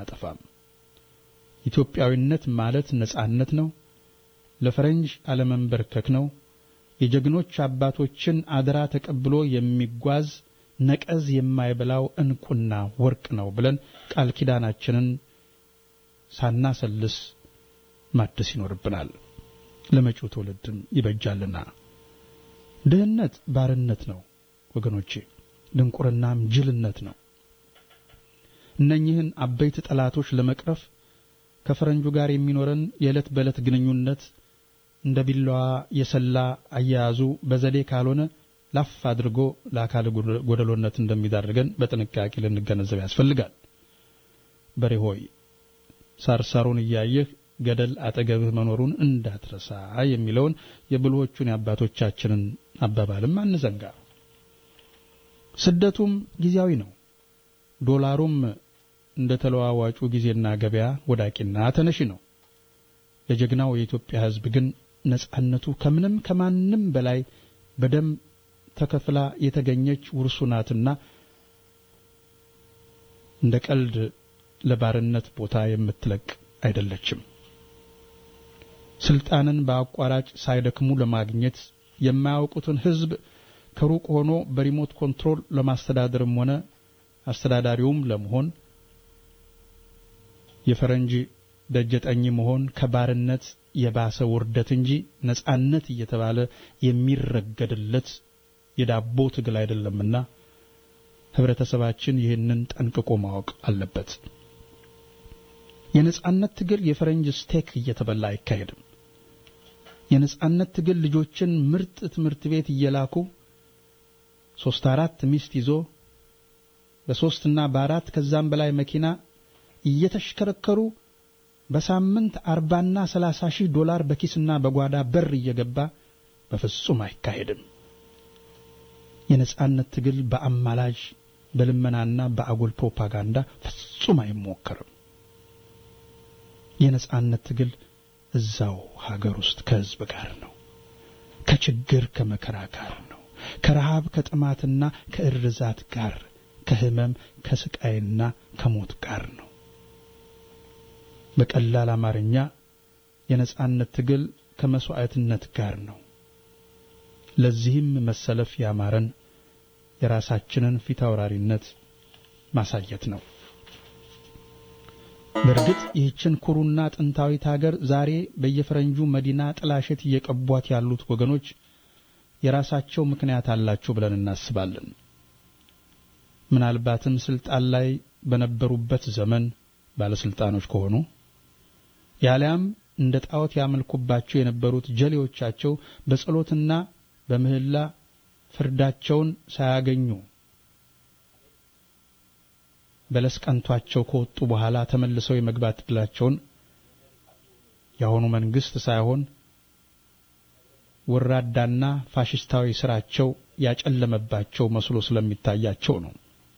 አናጠፋም። ኢትዮጵያዊነት ማለት ነጻነት ነው። ለፈረንጅ አለመንበርከክ ነው። የጀግኖች አባቶችን አደራ ተቀብሎ የሚጓዝ ነቀዝ የማይበላው እንቁና ወርቅ ነው ብለን ቃል ኪዳናችንን ሳናሰልስ ማደስ ይኖርብናል። ለመጪው ትውልድም ይበጃልና። ድህነት ባርነት ነው ወገኖቼ፣ ድንቁርናም ጅልነት ነው። እነኚህን አበይት ጠላቶች ለመቅረፍ ከፈረንጁ ጋር የሚኖረን የዕለት በዕለት ግንኙነት እንደ ቢላዋ የሰላ አያያዙ በዘዴ ካልሆነ ላፍ አድርጎ ለአካል ጎደሎነት እንደሚዳርገን በጥንቃቄ ልንገነዘብ ያስፈልጋል። በሬ ሆይ ሳርሳሩን እያየህ ገደል አጠገብህ መኖሩን እንዳትረሳ የሚለውን የብልሆቹን የአባቶቻችንን አባባልም አንዘንጋ። ስደቱም ጊዜያዊ ነው። ዶላሩም እንደ ተለዋዋጩ ጊዜና ገበያ ወዳቂና ተነሺ ነው። ለጀግናው የኢትዮጵያ ሕዝብ ግን ነጻነቱ ከምንም ከማንም በላይ በደም ተከፍላ የተገኘች ውርሱ ናትና እንደ ቀልድ ለባርነት ቦታ የምትለቅ አይደለችም። ስልጣንን በአቋራጭ ሳይደክሙ ለማግኘት የማያውቁትን ሕዝብ ከሩቅ ሆኖ በሪሞት ኮንትሮል ለማስተዳደርም ሆነ አስተዳዳሪውም ለመሆን የፈረንጅ ደጀጠኝ መሆን ከባርነት የባሰ ውርደት እንጂ ነጻነት እየተባለ የሚረገድለት የዳቦ ትግል አይደለምና ህብረተሰባችን ይህንን ጠንቅቆ ማወቅ አለበት። የነጻነት ትግል የፈረንጅ ስቴክ እየተበላ አይካሄድም። የነጻነት ትግል ልጆችን ምርጥ ትምህርት ቤት እየላኩ ሶስት አራት ሚስት ይዞ በሶስትና በአራት ከዛም በላይ መኪና እየተሽከረከሩ በሳምንት አርባና ሰላሳ ሺህ ዶላር በኪስና በጓዳ በር እየገባ በፍጹም አይካሄድም። የነጻነት ትግል በአማላጅ በልመናና በአጉል ፕሮፓጋንዳ ፍጹም አይሞከርም። የነጻነት ትግል እዛው ሀገር ውስጥ ከህዝብ ጋር ነው። ከችግር ከመከራ ጋር ነው። ከረሃብ ከጥማትና ከእርዛት ጋር፣ ከህመም ከስቃይና ከሞት ጋር ነው። በቀላል አማርኛ የነጻነት ትግል ከመስዋዕትነት ጋር ነው። ለዚህም መሰለፍ ያማረን የራሳችንን ፊት አውራሪነት ማሳየት ነው። በእርግጥ ይህችን ኩሩና ጥንታዊት ሀገር ዛሬ በየፈረንጁ መዲና ጥላሸት እየቀቧት ያሉት ወገኖች የራሳቸው ምክንያት አላቸው ብለን እናስባለን። ምናልባትም ስልጣን ላይ በነበሩበት ዘመን ባለስልጣኖች ከሆኑ ያሊያም እንደ ጣዖት ያመልኩባቸው የነበሩት ጀሌዎቻቸው በጸሎትና በምህላ ፍርዳቸውን ሳያገኙ በለስ ቀንቷቸው ከወጡ በኋላ ተመልሰው የመግባት ዕድላቸውን የአሁኑ መንግስት ሳይሆን ወራዳና ፋሽስታዊ ስራቸው ያጨለመባቸው መስሎ ስለሚታያቸው ነው።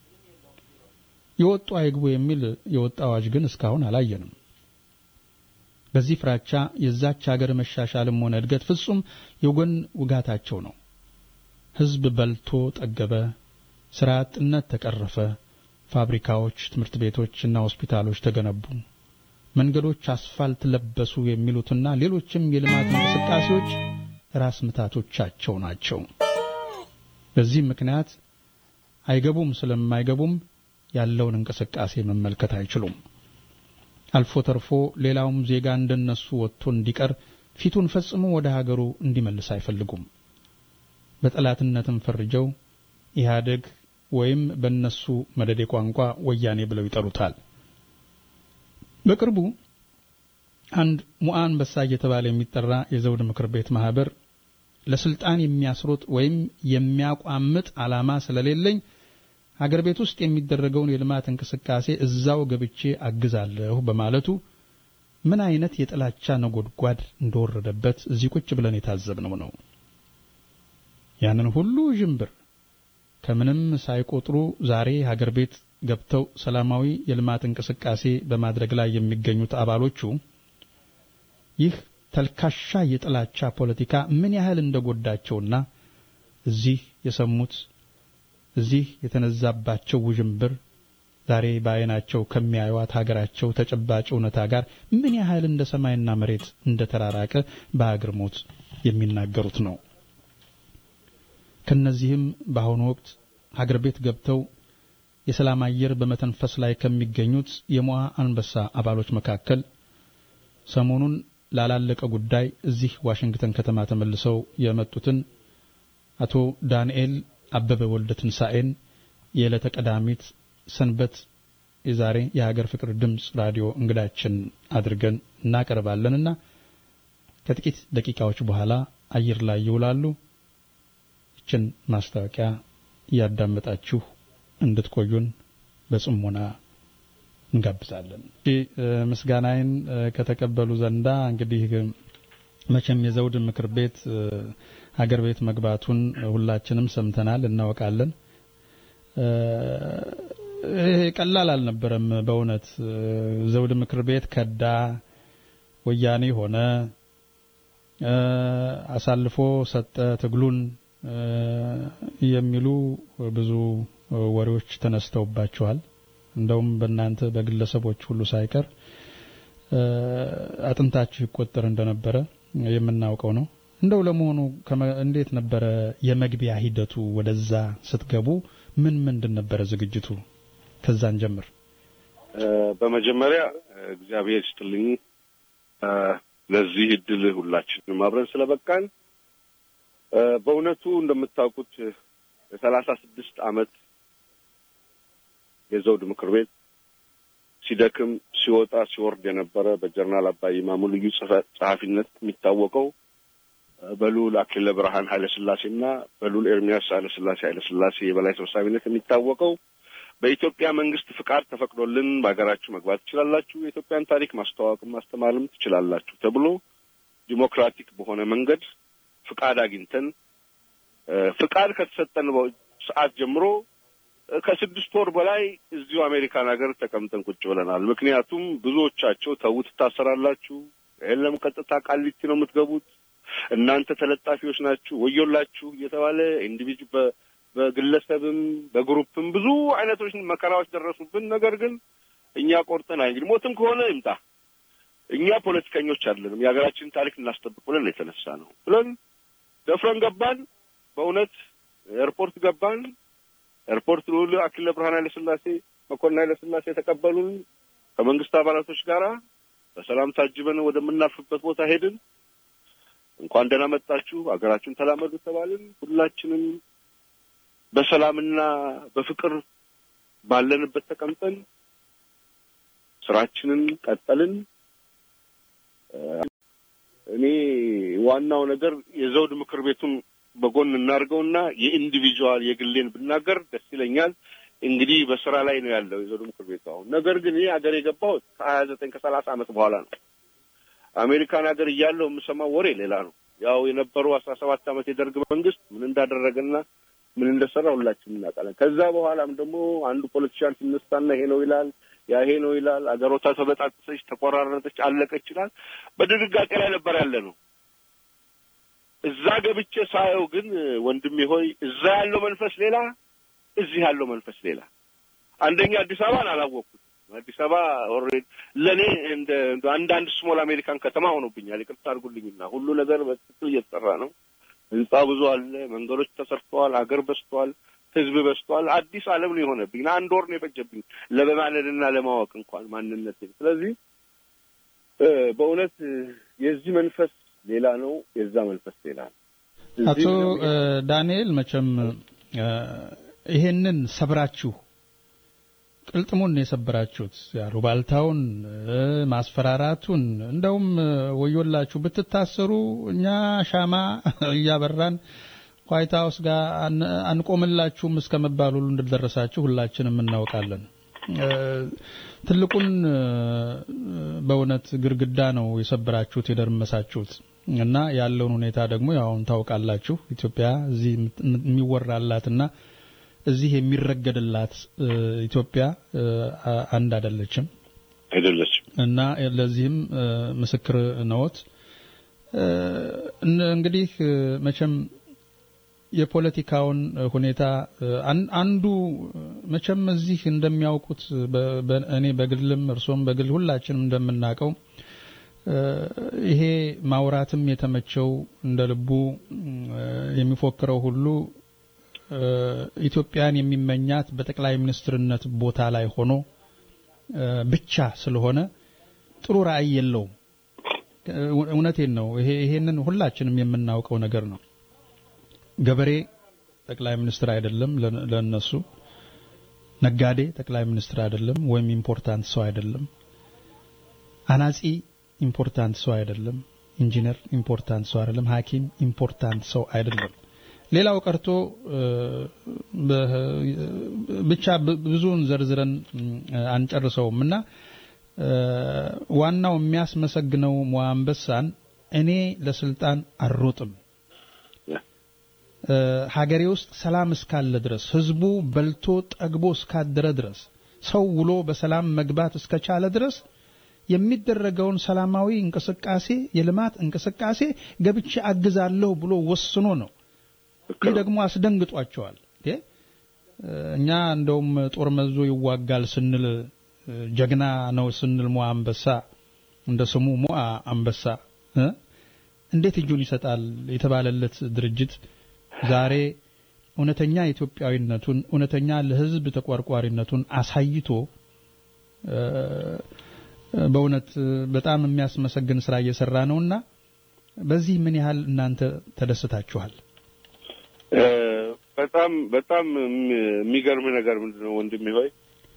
የወጡ አይግቡ የሚል የወጣ አዋጅ ግን እስካሁን አላየንም። በዚህ ፍራቻ የዛች ሀገር መሻሻልም ሆነ እድገት ፍጹም የጎን ውጋታቸው ነው። ህዝብ በልቶ ጠገበ፣ ስራ አጥነት ተቀረፈ፣ ፋብሪካዎች፣ ትምህርት ቤቶችና ሆስፒታሎች ተገነቡ፣ መንገዶች አስፋልት ለበሱ የሚሉትና ሌሎችም የልማት እንቅስቃሴዎች ራስ ምታቶቻቸው ናቸው። በዚህ ምክንያት አይገቡም ስለማይገቡም ያለውን እንቅስቃሴ መመልከት አይችሉም። አልፎ ተርፎ ሌላውም ዜጋ እንደነሱ ወጥቶ እንዲቀር ፊቱን ፈጽሞ ወደ ሀገሩ እንዲመልስ አይፈልጉም። በጠላትነትም ፈርጀው ኢህአደግ ወይም በእነሱ መደዴ ቋንቋ ወያኔ ብለው ይጠሩታል። በቅርቡ አንድ ሙአ አንበሳ እየተባለ የሚጠራ የዘውድ ምክር ቤት ማህበር ለስልጣን የሚያስሮጥ ወይም የሚያቋምጥ ዓላማ ስለሌለኝ ሀገር ቤት ውስጥ የሚደረገውን የልማት እንቅስቃሴ እዛው ገብቼ አግዛለሁ በማለቱ ምን አይነት የጥላቻ ነጎድጓድ እንደወረደበት እዚህ ቁጭ ብለን የታዘብነው ነው። ያንን ሁሉ ዥንብር ከምንም ሳይቆጥሩ ዛሬ ሀገር ቤት ገብተው ሰላማዊ የልማት እንቅስቃሴ በማድረግ ላይ የሚገኙት አባሎቹ ይህ ተልካሻ የጥላቻ ፖለቲካ ምን ያህል እንደጎዳቸውና እዚህ የሰሙት እዚህ የተነዛባቸው ውዥንብር ዛሬ በዓይናቸው ከሚያዩዋት ሀገራቸው ተጨባጭ እውነታ ጋር ምን ያህል እንደ ሰማይና መሬት እንደ ተራራቀ በአግርሞት የሚናገሩት ነው። ከነዚህም በአሁኑ ወቅት ሀገር ቤት ገብተው የሰላም አየር በመተንፈስ ላይ ከሚገኙት የሞዓ አንበሳ አባሎች መካከል ሰሞኑን ላላለቀ ጉዳይ እዚህ ዋሽንግተን ከተማ ተመልሰው የመጡትን አቶ ዳንኤል አበበ ወልደ ትንሣኤን የዕለተ ቀዳሚት ሰንበት የዛሬ የሀገር ፍቅር ድምፅ ራዲዮ እንግዳችን አድርገን እናቀርባለንና ከጥቂት ደቂቃዎች በኋላ አየር ላይ ይውላሉ። ይችን ማስታወቂያ እያዳመጣችሁ እንድትቆዩን በጽሞና እንጋብዛለን። ምስጋናዬን ከተቀበሉ ዘንዳ እንግዲህ መቼም የዘውድ ምክር ቤት ሀገር ቤት መግባቱን ሁላችንም ሰምተናል፣ እናወቃለን። ይሄ ቀላል አልነበረም። በእውነት ዘውድ ምክር ቤት ከዳ፣ ወያኔ ሆነ፣ አሳልፎ ሰጠ ትግሉን የሚሉ ብዙ ወሬዎች ተነስተውባቸዋል። እንደውም በእናንተ በግለሰቦች ሁሉ ሳይቀር አጥንታችሁ ይቆጠር እንደነበረ የምናውቀው ነው። እንደው ለመሆኑ እንዴት ነበረ የመግቢያ ሂደቱ? ወደዛ ስትገቡ ምን ምንድን ነበረ ዝግጅቱ? ከዛን ጀምር። በመጀመሪያ እግዚአብሔር ይስጥልኝ ለዚህ እድል ሁላችንም አብረን ስለበቃን። በእውነቱ እንደምታውቁት የሰላሳ ስድስት ዓመት የዘውድ ምክር ቤት ሲደክም ሲወጣ ሲወርድ የነበረ በጀነራል አባይ ማሙ ልዩ ጸሐፊነት የሚታወቀው በልዑል አክሊለ ብርሃን ኃይለ ሥላሴና በልዑል ኤርሚያስ ኃይለ ሥላሴ ኃይለ ሥላሴ የበላይ ሰብሳቢነት የሚታወቀው በኢትዮጵያ መንግስት ፍቃድ ተፈቅዶልን በሀገራችሁ መግባት ትችላላችሁ፣ የኢትዮጵያን ታሪክ ማስተዋወቅም ማስተማርም ትችላላችሁ ተብሎ ዲሞክራቲክ በሆነ መንገድ ፍቃድ አግኝተን ፍቃድ ከተሰጠን ሰዓት ጀምሮ ከስድስት ወር በላይ እዚሁ አሜሪካን ሀገር ተቀምጠን ቁጭ ብለናል። ምክንያቱም ብዙዎቻቸው ተው ትታሰራላችሁ፣ የለም ቀጥታ ቃሊቲ ነው የምትገቡት፣ እናንተ ተለጣፊዎች ናችሁ፣ ወዮላችሁ እየተባለ ኢንዲቪጁ በግለሰብም በግሩፕም ብዙ አይነቶች መከራዎች ደረሱብን። ነገር ግን እኛ ቆርጠን እንግዲህ ሞትም ከሆነ ይምጣ፣ እኛ ፖለቲከኞች አይደለንም፣ የሀገራችንን ታሪክ እናስጠብቅ ብለን የተነሳ ነው ብለን ደፍረን ገባን። በእውነት ኤርፖርት ገባን። ኤርፖርት ልዑል አክሊለ ብርሃን ኃይለ ሥላሴ መኮንን ኃይለ ሥላሴ የተቀበሉን ከመንግስት አባላቶች ጋራ በሰላም ታጅበን ወደምናርፍበት ቦታ ሄድን። እንኳን ደህና መጣችሁ፣ ሀገራችሁን ተላመዱ ተባልን። ሁላችንም በሰላምና በፍቅር ባለንበት ተቀምጠን ስራችንን ቀጠልን። እኔ ዋናው ነገር የዘውድ ምክር ቤቱን በጎን እናድርገውና የኢንዲቪጁዋል የግሌን ብናገር ደስ ይለኛል። እንግዲህ በስራ ላይ ነው ያለው የዘውድ ምክር ቤቱ አሁን። ነገር ግን ይህ ሀገር የገባሁት ከሀያ ዘጠኝ ከሰላሳ ዓመት በኋላ ነው። አሜሪካን ሀገር እያለሁ የምሰማው ወሬ ሌላ ነው። ያው የነበሩ አስራ ሰባት ዓመት የደርግ መንግስት ምን እንዳደረገና ምን እንደሰራ ሁላችንም እናውቃለን። ከዛ በኋላም ደግሞ አንዱ ፖለቲሻን ሲነሳና ይሄ ነው ይላል፣ ያ ይሄ ነው ይላል። አገሮታ ተበጣጠሰች፣ ተቆራረጠች፣ አለቀች ይላል። በድንጋጤ ላይ ነበር ያለ ነው። እዛ ገብቼ ሳየው ግን ወንድሜ ሆይ እዛ ያለው መንፈስ ሌላ፣ እዚህ ያለው መንፈስ ሌላ። አንደኛ አዲስ አበባን አላወቅኩት። አዲስ አበባ ኦልሬዲ ለእኔ እንደ አንዳንድ ስሞል አሜሪካን ከተማ ሆኖብኛል። ይቅርታ አድርጉልኝና ሁሉ ነገር በትክክል እየተሰራ ነው። ህንጻ ብዙ አለ፣ መንገዶች ተሰርተዋል፣ አገር በዝተዋል፣ ህዝብ በዝተዋል። አዲስ ዓለም ነው የሆነብኝ። አንድ ወር ነው የፈጀብኝ ለበማለድና ለማወቅ እንኳን ማንነት። ስለዚህ በእውነት የዚህ መንፈስ ሌላ ነው፣ የዛ መንፈስ ሌላ ነው። አቶ ዳንኤል መቼም ይሄንን ሰብራችሁ ቅልጥሙን የሰበራችሁት ያሉባልታውን ማስፈራራቱን እንደውም ወዮላችሁ ብትታሰሩ እኛ ሻማ እያበራን ዋይት ሀውስ ጋር አንቆምላችሁም እስከ መባል ሁሉ እንደደረሳችሁ ሁላችንም እናውቃለን። ትልቁን በእውነት ግድግዳ ነው የሰበራችሁት የደርመሳችሁት እና ያለውን ሁኔታ ደግሞ ያውን ታውቃላችሁ። ኢትዮጵያ እዚህ የሚወራላትና እዚህ የሚረገድላት ኢትዮጵያ አንድ አይደለችም አይደለችም እና ለዚህም ምስክር ነዎት። እንግዲህ መቼም የፖለቲካውን ሁኔታ አንዱ መቼም እዚህ እንደሚያውቁት እኔ በግልም እርሶም በግል ሁላችንም እንደምናውቀው ይሄ ማውራትም የተመቸው እንደ ልቡ የሚፎክረው ሁሉ ኢትዮጵያን የሚመኛት በጠቅላይ ሚኒስትርነት ቦታ ላይ ሆኖ ብቻ ስለሆነ ጥሩ ራዕይ የለውም። እውነቴን ነው። ይሄ ይሄንን ሁላችንም የምናውቀው ነገር ነው። ገበሬ ጠቅላይ ሚኒስትር አይደለም ለነሱ። ነጋዴ ጠቅላይ ሚኒስትር አይደለም ወይም ኢምፖርታንት ሰው አይደለም። አናጺ ኢምፖርታንት ሰው አይደለም። ኢንጂነር ኢምፖርታንት ሰው አይደለም። ሐኪም ኢምፖርታንት ሰው አይደለም። ሌላው ቀርቶ ብቻ ብዙውን ዘርዝረን አንጨርሰውም እና ዋናው የሚያስመሰግነው ሞአንበሳን እኔ ለስልጣን አልሮጥም ሀገሬ ውስጥ ሰላም እስካለ ድረስ ህዝቡ በልቶ ጠግቦ እስካደረ ድረስ ሰው ውሎ በሰላም መግባት እስከቻለ ድረስ የሚደረገውን ሰላማዊ እንቅስቃሴ የልማት እንቅስቃሴ ገብቼ አግዛለሁ ብሎ ወስኖ ነው። ይህ ደግሞ አስደንግጧቸዋል። እኛ እንደውም ጦር መዞ ይዋጋል ስንል ጀግና ነው ስንል ሞአ አንበሳ እንደ ስሙ ሞአ አንበሳ እንዴት እጁን ይሰጣል የተባለለት ድርጅት ዛሬ እውነተኛ ኢትዮጵያዊነቱን እውነተኛ ለህዝብ ተቆርቋሪነቱን አሳይቶ በእውነት በጣም የሚያስመሰግን ስራ እየሰራ ነውና በዚህ ምን ያህል እናንተ ተደስታችኋል? በጣም በጣም የሚገርም ነገር ምንድን ነው ወንድሜ ሆይ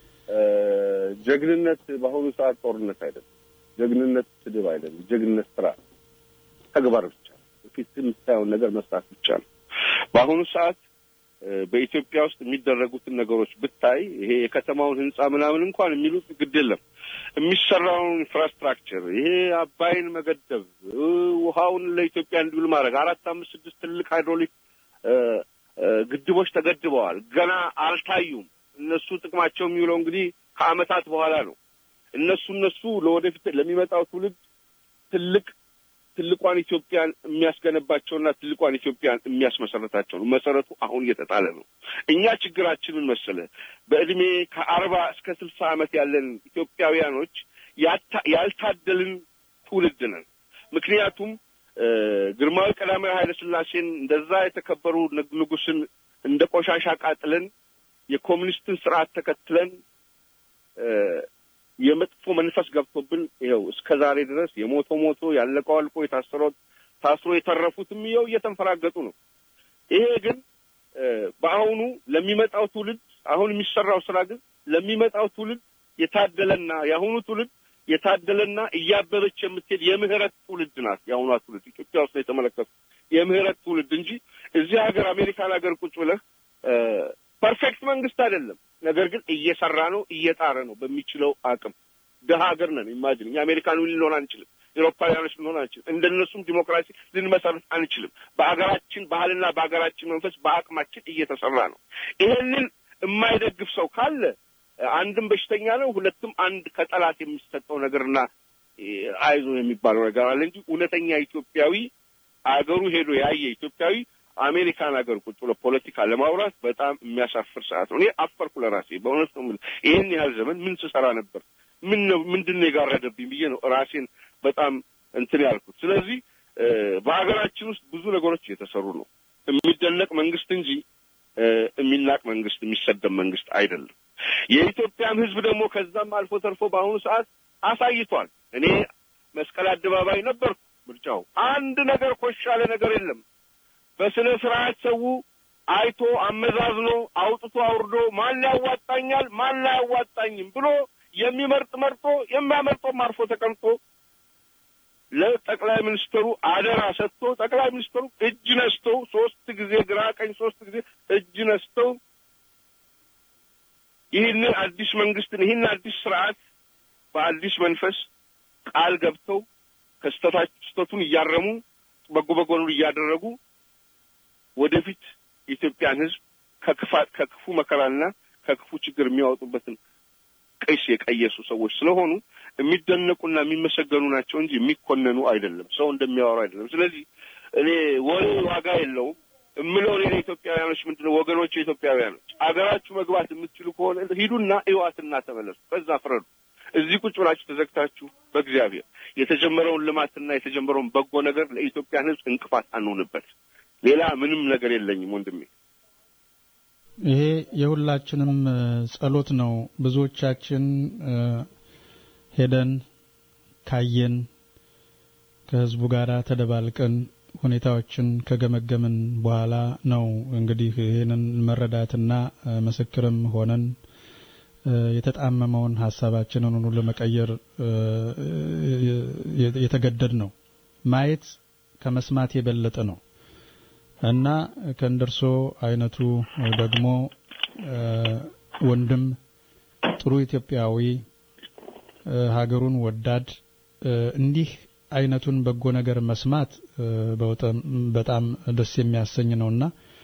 ጀግንነት በአሁኑ ሰዓት ጦርነት አይደለም። ጀግንነት ስድብ አይደለም። ጀግንነት ስራ ተግባር ብቻ ፊት የምታየውን ነገር መስራት ብቻ ነው። በአሁኑ ሰዓት በኢትዮጵያ ውስጥ የሚደረጉትን ነገሮች ብታይ ይሄ የከተማውን ህንጻ ምናምን እንኳን የሚሉት ግድ የለም የሚሰራውን ኢንፍራስትራክቸር ይሄ አባይን መገደብ ውሃውን ለኢትዮጵያ እንዲውል ማድረግ አራት አምስት ስድስት ትልቅ ሃይድሮሊክ ግድቦች ተገድበዋል። ገና አልታዩም። እነሱ ጥቅማቸው የሚውለው እንግዲህ ከአመታት በኋላ ነው። እነሱ እነሱ ለወደፊት ለሚመጣው ትውልድ ትልቅ ትልቋን ኢትዮጵያን የሚያስገነባቸውና ትልቋን ኢትዮጵያን የሚያስመሰረታቸው ነው። መሰረቱ አሁን እየተጣለ ነው። እኛ ችግራችንን መሰለ በእድሜ ከአርባ እስከ ስልሳ ዓመት ያለን ኢትዮጵያውያኖች ያልታደልን ትውልድ ነን። ምክንያቱም ግርማዊ ቀዳማዊ ኃይለ ሥላሴን እንደዛ የተከበሩ ንጉስን እንደ ቆሻሻ ቃጥለን የኮሚኒስትን ስርዓት ተከትለን የመጥፎ መንፈስ ገብቶብን ይኸው እስከ ዛሬ ድረስ የሞቶ ሞቶ ያለቀው አልቆ የታሰረው ታስሮ የተረፉትም ይኸው እየተንፈራገጡ ነው። ይሄ ግን በአሁኑ ለሚመጣው ትውልድ አሁን የሚሰራው ስራ ግን ለሚመጣው ትውልድ የታደለና የአሁኑ ትውልድ የታደለና እያበበች የምትሄድ የምህረት ትውልድ ናት። የአሁኗ ትውልድ ኢትዮጵያ ውስጥ የተመለከቱ የምህረት ትውልድ እንጂ እዚህ ሀገር አሜሪካን ሀገር ቁጭ ብለህ ፐርፌክት መንግስት አይደለም። ነገር ግን እየሰራ ነው፣ እየጣረ ነው በሚችለው አቅም። ድሀ ሀገር ነን። ኢማጅን እኛ አሜሪካን ልንሆን አንችልም፣ ኤሮፓውያኖች ልንሆን አንችልም። እንደነሱም ዲሞክራሲ ልንመሰርት አንችልም። በሀገራችን ባህልና በሀገራችን መንፈስ በአቅማችን እየተሰራ ነው። ይሄንን የማይደግፍ ሰው ካለ አንድም በሽተኛ ነው፣ ሁለትም አንድ ከጠላት የሚሰጠው ነገርና አይዞ የሚባለው ነገር አለ እንጂ እውነተኛ ኢትዮጵያዊ አገሩ ሄዶ ያየ ኢትዮጵያዊ አሜሪካን ሀገር ቁጭ ብሎ ፖለቲካ ለማውራት በጣም የሚያሳፍር ሰዓት ነው። እኔ አፈርኩ ለራሴ በእውነት ነው የምልህ። ይህን ያህል ዘመን ምን ስሰራ ነበር? ምን ነው ምንድን ነው የጋረደብኝ ብዬ ነው ራሴን በጣም እንትን ያልኩት። ስለዚህ በሀገራችን ውስጥ ብዙ ነገሮች እየተሰሩ ነው። የሚደነቅ መንግስት እንጂ የሚናቅ መንግስት፣ የሚሰደብ መንግስት አይደለም። የኢትዮጵያም ሕዝብ ደግሞ ከዛም አልፎ ተርፎ በአሁኑ ሰዓት አሳይቷል። እኔ መስቀል አደባባይ ነበርኩ። ምርጫው አንድ ነገር ኮሽ ያለ ነገር የለም። በስነ ስርዓት ሰው አይቶ አመዛዝኖ አውጥቶ አውርዶ ማን ያዋጣኛል ማን አያዋጣኝም ብሎ የሚመርጥ መርጦ የሚያመርጠውም አርፎ ተቀምጦ ለጠቅላይ ሚኒስትሩ አደራ ሰጥቶ ጠቅላይ ሚኒስትሩ እጅ ነስተው ሶስት ጊዜ ግራ ቀኝ ሶስት ጊዜ እጅ ነስተው ይህንን አዲስ መንግስትን ይህን አዲስ ስርዓት በአዲስ መንፈስ ቃል ገብተው ከስተቱን እያረሙ በጎ በጎኑን እያደረጉ ወደፊት የኢትዮጵያን ሕዝብ ከክፋት ከክፉ መከራና ከክፉ ችግር የሚያወጡበትን ቀይስ የቀየሱ ሰዎች ስለሆኑ የሚደነቁና የሚመሰገኑ ናቸው እንጂ የሚኮነኑ አይደለም። ሰው እንደሚያወሩ አይደለም። ስለዚህ እኔ ወሬ ዋጋ የለውም። እምለው እኔ ኢትዮጵያውያኖች ምንድነው ወገኖች ኢትዮጵያውያኖች አገራችሁ መግባት የምትችሉ ከሆነ ሂዱና እዩዋትና ተመለሱ። በዛ ፍረዱ። እዚህ ቁጭ ብላችሁ ተዘግታችሁ በእግዚአብሔር የተጀመረውን ልማትና የተጀመረውን በጎ ነገር ለኢትዮጵያን ሕዝብ እንቅፋት አንሆንበት። ሌላ ምንም ነገር የለኝም ወንድሜ። ይሄ የሁላችንም ጸሎት ነው። ብዙዎቻችን ሄደን ካየን ከህዝቡ ጋር ተደባልቀን ሁኔታዎችን ከገመገምን በኋላ ነው እንግዲህ ይህንን መረዳትና ምስክርም ሆነን የተጣመመውን ሀሳባችንን ሁሉ ለመቀየር የተገደድ ነው። ማየት ከመስማት የበለጠ ነው እና ከእንደርሶ አይነቱ ደግሞ ወንድም ጥሩ ኢትዮጵያዊ ሀገሩን ወዳድ እንዲህ አይነቱን በጎ ነገር መስማት በጣም ደስ የሚያሰኝ ነውና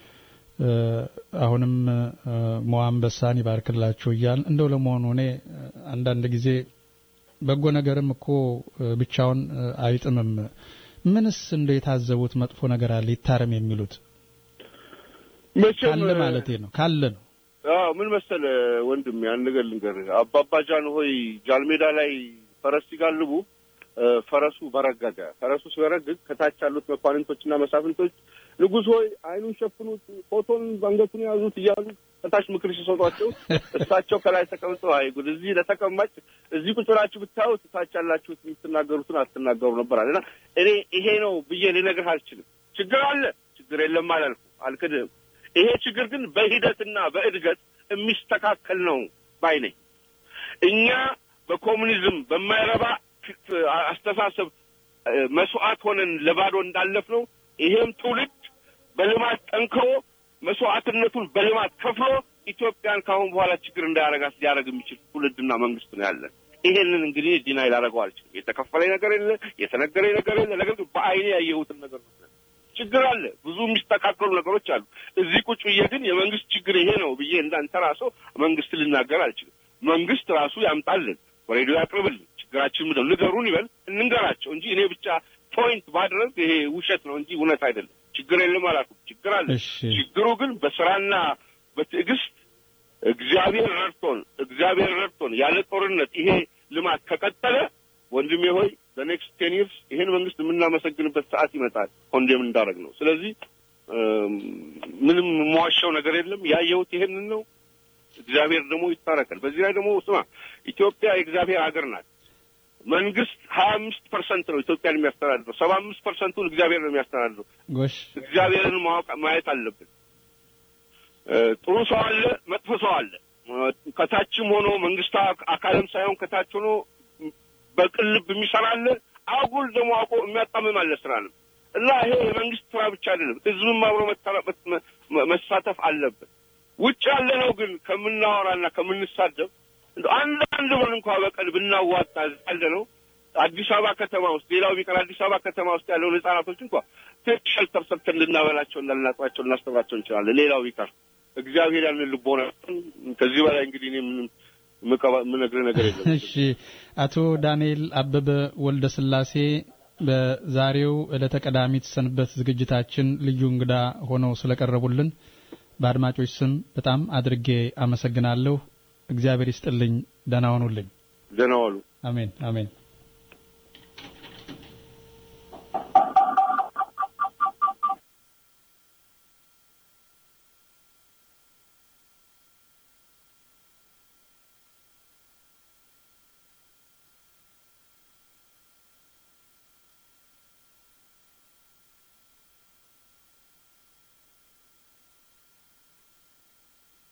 አሁንም ሞአንበሳን ይባርክላችሁ እያል እንደው ለመሆኑ እኔ አንዳንድ ጊዜ በጎ ነገርም እኮ ብቻውን አይጥምም። ምንስ እንደ የታዘቡት መጥፎ ነገር አለ ይታረም የሚሉት ካለ ማለቴ ነው ካለ ነው። አዎ ምን መሰለ ወንድም ያን ነገር ልንገርህ። አባባ ጃን ሆይ ጃልሜዳ ላይ ፈረስ ሲጋልቡ ፈረሱ በረገገ። ፈረሱ ሲበረግግ ከታች ያሉት መኳንንቶችና መሳፍንቶች ንጉሥ ሆይ አይኑን ሸፍኑት፣ ፎቶን አንገቱን ያዙት እያሉ ከታች ምክር ሲሰጧቸው እሳቸው ከላይ ተቀምጠው አይ ጉድ እዚህ ለተቀማጭ እዚህ ቁጭ ብላችሁ ብታዩት ታች ያላችሁት የምትናገሩትን አትናገሩ ነበር አለና እኔ ይሄ ነው ብዬ ልነግርህ አልችልም። ችግር አለ፣ ችግር የለም አላልኩ፣ አልክድህም። ይሄ ችግር ግን በሂደትና በእድገት የሚስተካከል ነው ባይ ነኝ። እኛ በኮሙኒዝም በማይረባ አስተሳሰብ መስዋዕት ሆነን ለባዶ እንዳለፍ ነው። ይሄም ትውልድ በልማት ጠንክሮ መስዋዕትነቱን በልማት ከፍሎ ኢትዮጵያን ከአሁን በኋላ ችግር እንዳያረጋት ሊያደርግ የሚችል ትውልድና መንግስት ነው ያለን። ይሄንን እንግዲህ ዲናይ ላደርገው አልችልም። የተከፈለኝ ነገር የለ፣ የተነገረኝ ነገር የለ። ነገር ግን በአይኔ ያየሁትን ነገር ነው። ችግር አለ፣ ብዙ የሚስተካከሉ ነገሮች አሉ። እዚህ ቁጭ ብዬ ግን የመንግስት ችግር ይሄ ነው ብዬ እንዳንተ ራሶ መንግስት ልናገር አልችልም። መንግስት ራሱ ያምጣልን፣ በሬዲዮ ያቅርብልን፣ ችግራችን ምንድን ነው ንገሩን ይበል፣ እንንገራቸው እንጂ እኔ ብቻ ፖይንት ማድረግ ይሄ ውሸት ነው እንጂ እውነት አይደለም። ችግር የለም አላልኩም። ችግር አለ። ችግሩ ግን በስራና በትዕግስት እግዚአብሔር ረድቶን እግዚአብሔር ረድቶን ያለ ጦርነት ይሄ ልማት ከቀጠለ ወንድሜ ሆይ በኔክስት ቴን ይርስ ይሄን መንግስት የምናመሰግንበት ሰዓት ይመጣል። ኮንዴም እንዳደረግ ነው። ስለዚህ ምንም የምዋሻው ነገር የለም። ያየሁት ይሄንን ነው። እግዚአብሔር ደግሞ ይታረቀል። በዚህ ላይ ደግሞ ስማ፣ ኢትዮጵያ የእግዚአብሔር ሀገር ናት። መንግስት ሀያ አምስት ፐርሰንት ነው ኢትዮጵያን የሚያስተዳድረው። ሰባ አምስት ፐርሰንቱን እግዚአብሔር ነው የሚያስተዳድረው። እግዚአብሔርን ማወቅ ማየት አለብን። ጥሩ ሰው አለ፣ መጥፎ ሰው አለ። ከታችም ሆኖ መንግስት አካልም ሳይሆን ከታች ሆኖ በቅን ልብ የሚሰራ አለ። አጉል ደግሞ አውቆ የሚያጣምም አለ ስራንም እና ይሄ የመንግስት ስራ ብቻ አይደለም፣ ህዝብም አብሮ መሳተፍ አለበት። ውጭ ያለ ነው ግን ከምናወራና ከምንሳደብ እንደ አንዳንድ ብር እንኳ በቀን ብናዋጣ ያለ ነው። አዲስ አበባ ከተማ ውስጥ ሌላው ቢቀር አዲስ አበባ ከተማ ውስጥ ያለውን ህጻናቶች እንኳ ትንሽ ሸልተር ሰርተን ልናበላቸው እና ልናጥባቸው ልናስተምራቸው እንችላለን። ሌላው ቢቀር እግዚአብሔር ያንን ልቦና ከዚህ በላይ እንግዲህ እኔ ምንም የምነግርህ ነገር የለም። እሺ፣ አቶ ዳንኤል አበበ ወልደ ስላሴ በዛሬው ዕለተ ቀዳሚት ሰንበት ዝግጅታችን ልዩ እንግዳ ሆነው ስለቀረቡልን በአድማጮች ስም በጣም አድርጌ አመሰግናለሁ። እግዚአብሔር ይስጥልኝ። ደህና ሁኑልኝ። ደህና ዋሉ። አሜን አሜን።